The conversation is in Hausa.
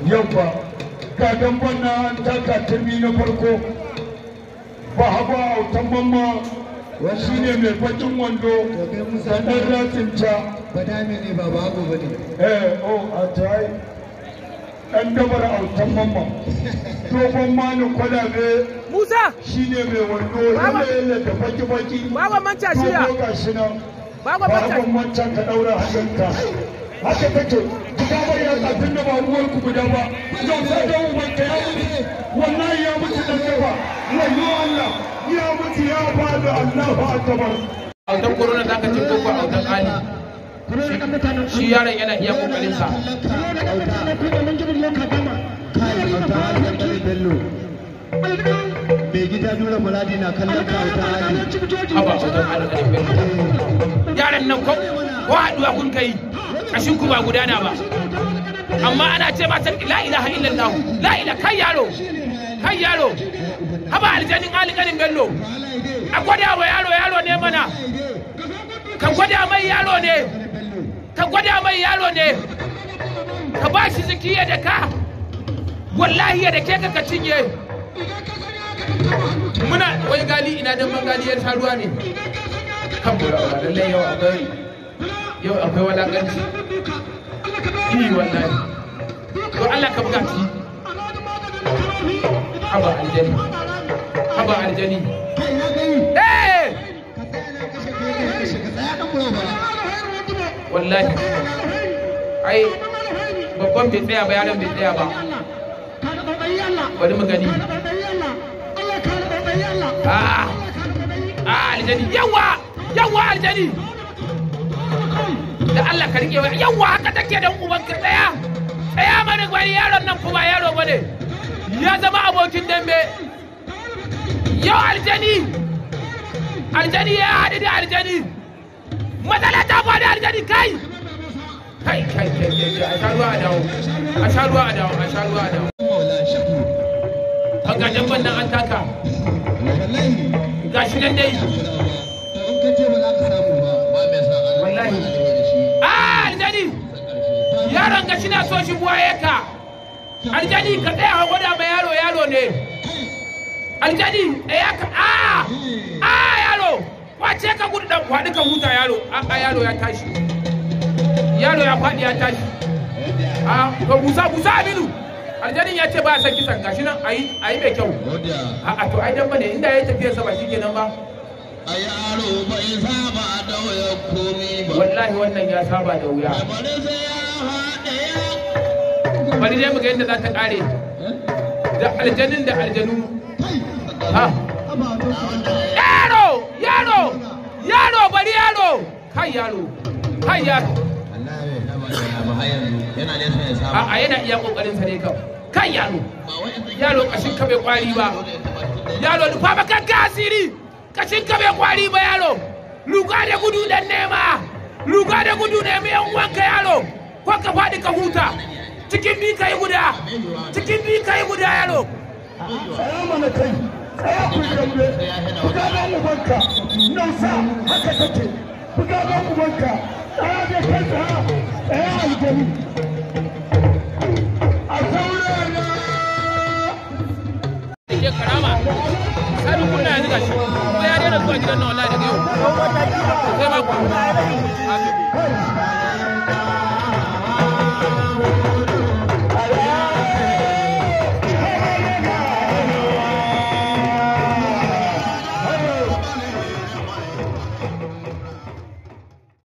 yabba ga damban na an taka turmi na farko ba hagu a autan mamma shi ne mai bakin wando da ɗan ratsinta badame ne ba babu ba ne eh oh a try ɗan dabar autan mamma dogon mani kwalabe Musa shi ne mai wando yanayi da baki-baki Baba manta shirya. dogo ga shi nan Baba ba manta hakan wancan ka ɗaura hannunka haka take guda bai ya kafin da ba uwar ku guda ba yau sai da uban ka ya mutu wallahi ya mutu dan gaba wayo Allah ya mutu ya bada Allahu akbar autan corona za ka ce ko ko autan ali shi yaron yana iya kokarin sa mai gida nura muradi na kallon ka ta hali haba autan ali karin bello yaran nan ko ko haduwa kun kai kashin ku ba gudana ba amma ana ce mata la ilaha illallah la ilaha kai yaro kai yaro haba aljanin ali karin bello a gwada wa yaro yaro ne mana ka gwada mai yaro ne ka gwada mai yaro ne ka ba shi zikiya da ka wallahi ya da ke ka ka cinye muna wai gali ina dan mangali ya sha ruwa ne kan bura lalle yau akwai yau akwai walakanci yi wallahi to Allah ka buga ci haba aljani haba aljani eh wallahi ai babban bai tsaya ba yaron bai tsaya ba bari mu gani ah ah aljani yawa yawa aljani da Allah ka rike wa yawa haka take dan uban ka tsaya tsaya mana gwani yaron nan kuma yaro bane ya zama abokin dambe yau aljani aljani ya haɗu da aljani matsala ta faɗi aljani kai kai kai kai kai a sha ruwa a dawo a sha ruwa a dawo a sha ruwa a dawo haka dabban nan an taka gashi nan dai wallahi ah aljani yaron ga shi na so shi buwaye ka aljani ka tsaya ka gwada ma yaro yaro ne aljani tsaya ka a a yaro wace ka gudu dan faɗi ka huta yaro a yaro ya tashi yaro ya faɗi ya tashi a to busa busa aminu aljanin ya ce ba ya san kisan gashi nan ayi ayi mai kyau a a to ai dan bane inda ya tafiya sa ba shikenan ba a yaro bai saba da waya komi ba wallahi wannan ya saba da wuya bari sai ya haɗe ya bari dai mu ga yadda za ta kare da aljanin da aljanu ha yaro yaro yaro bari yaro kai yaro kai yaro yana nesa ya a saba a yana iya kokarin sa ne kam kai yaro yaro kashin ka bai kwari ba yaro nufa ba kan asiri kashin ka bai kwari ba yaro luga da gudu dan nema luga da gudu ne mai yan wanka yaro ko ka faɗi ka huta cikin bi kai guda cikin bi kai guda yaro tsaya mana kai tsaya ku yi dambe buga ɗan ubanka nausa haka take buga ɗan ubanka tsaya da kai tsaya tsaya aljanu a saurara ke karama sai kunna yanzu gashi ko ya daina zuwa gidan nan wallahi daga yau sai ma ku